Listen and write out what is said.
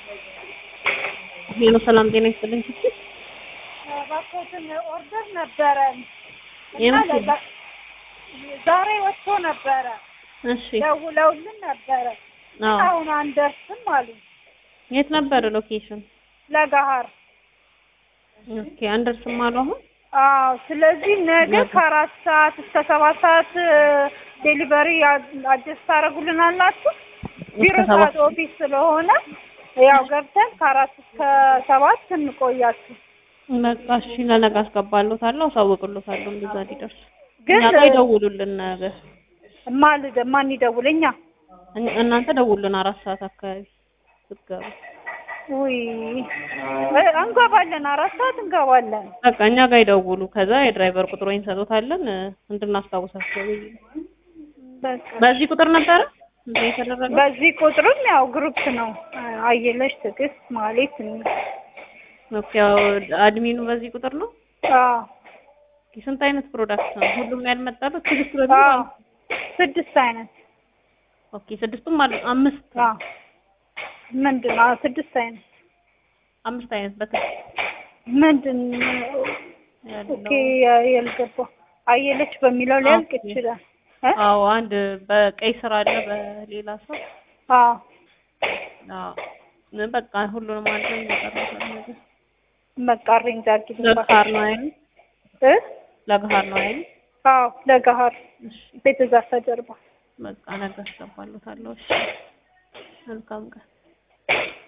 ሄሎ ሰላም ጤና ይስጥልኝ። እባክዎትን ኦርደር ነበረን እና የምት ለዛ- ዛሬ ወጥቶ ነበረ እሺ ደውለውልን ነበረ አዎ አሁን አንደርስም አሉ የት ነበር ሎኬሽን? ለጋሃር ኦኬ አንደርስም አሉ አሁን አዎ ስለዚህ ነገ ነገ። ከአራት ሰዓት እስከ ሰባት ሰዓት ዴሊቨሪ አጀስት ታደርጉልናላችሁ ቢሮ እስከ ሰባት ሰዓት ኦፊስ ስለሆነ ያው ገብተን ከአራት እስከ ሰባት እንቆያችሁ በቃ እሺ ለነገ አስገባሎታለሁ አሳውቅሎታለሁ እንደዛ ሊደርስ ግን እኛ ጋር ይደውሉልን ነገ ማልደ ማን ይደውለኛ እኛ- እናንተ ደውሉልን አራት ሰዓት አካባቢ ስትገቡ ውይ እ እንገባለን አራት ሰዓት እንገባለን በቃ እኛ ጋር ይደውሉ ከዛ የድራይቨር ቁጥሩን እንሰጡታለን እ፣ እንድናስታውሳቸው ብዬ ነው። በቃ በዚህ ቁጥር ነበረ እንደ የተደረገው በዚህ ቁጥርም ያው ግሩፕ ነው አየለች ትዕግስት ማለት ኦኬ ያው አድሚኑ በዚህ ቁጥር ነው አዎ ኦኬ፣ ስንት አይነት ፕሮዳክት ነው ሁሉም ያልመጣበት ስድስት አዎ በሚል ስድስት አይነት ኦኬ ስድስቱም አሉ አምስት አዎ ምንድን ነው ስድስት አይነት አምስት አይነት በትክክል ምንድን ያለው ኦኬ ያልገባ አየለች በሚለው ሊያልቅ ኦኬ። ይችላል እ አዎ አንድ በቀይ ስር አለ በሌላ ሰው አዎ አዎ ምን በቃ ሁሉንም አንድ ላይ እየቀረበ ነገር በቃ ሬንጅ አድርጊልኝ ለገሃር ነው አይደል እ ለገሃር ነው አይደል አዎ ለገሃር እሺ ቤተ ዛፍ ጀርባ በቃ ነገ አስገባለታለሁ እሺ መልካም ቀን